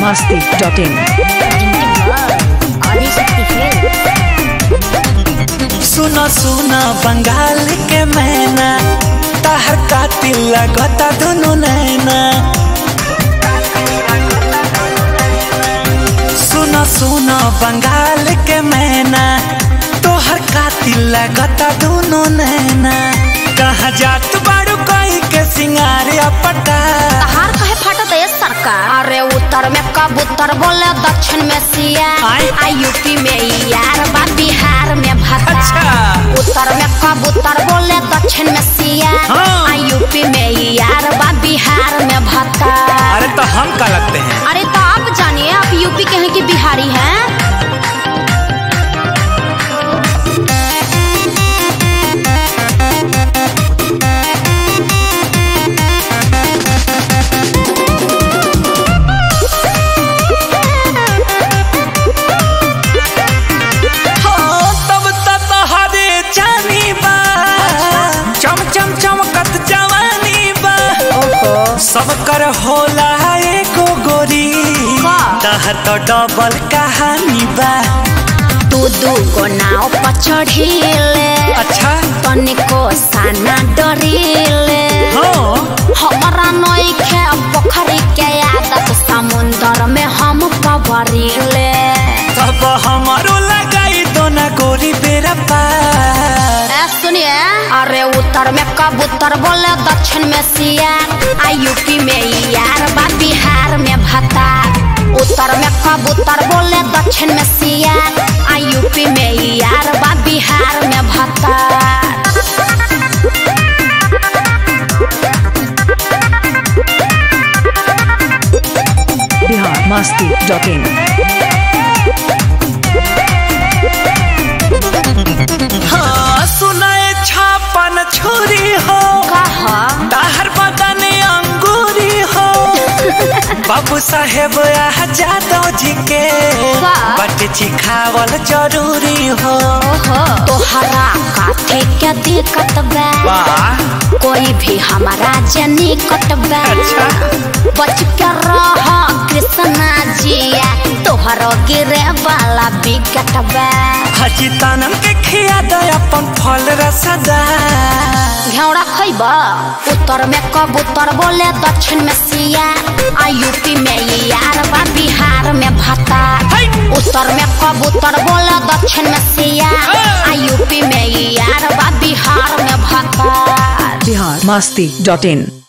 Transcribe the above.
masti.in. सुनो सुनो बंगाल के मैना तहर कातिल लगता दोनों नैना सुनो सुनो बंगाल के मैना तोहर कातिल लगता दोनों नैना कहाँ जात बाड़ू कोई के सिंगार पटा हार कहे फाटत है सरकार अरे उत्तर में कबूतर बोले दक्षिण में सिया आय। आ यूपी में यार बा बिहार में भता अच्छा। उत्तर में कबूतर बोले दक्षिण में सिया हाँ। आ यूपी में यार बा बिहार में भता अरे तो हम का लगते हैं अरे तो आप जानिए आप यूपी के हैं कि बिहारी हैं हाँ, तब त तोहरे जानी बा चम चम चमकत जवानी बा सब कर होला एको गोरी का? तह तो डबल कहानी बा तू दू को नाव पर चढ़ीले अच्छा तनिको साना डरीले हाँ हमारा नइखे पोखरी के आदत समुंदर में हम पवरीले तब हमारो लगाई दो ना गोरी बेरा पार ए सुनिए अरे उत्तर में कबूतर बोले दक्षिण में सिया आ यूपी में यार बा बिहार में भता उत्तर में कबूतर बोले दक्षिण में सिया आ यूपी में यार बा बिहार में भता Bihar masti.in. हाँ सुनाए छापन छुरी हो कहा ताहर बदन अंगूरी हो बाबू साहेब जादव जी के वाह। बट चिखावल जरूरी हो तोहरा काथे के दिक्कत बा वाह कोई भी हमारा जनी कटबा अच्छा। बच के रह कृष्णा जिया तोहरो गिरे वाला बिकट बा हजी तनम के खिया दे अपन फल रसदा घेवड़ा खैबा उत्तर में कबूतर बोले दक्षिण में सिया आ यूपी में यार बा बिहार में भता है। उत्तर में कबूतर बोले दक्षिण में सिया आ यूपी में यार बा बिहार में भता Bihar masti.in.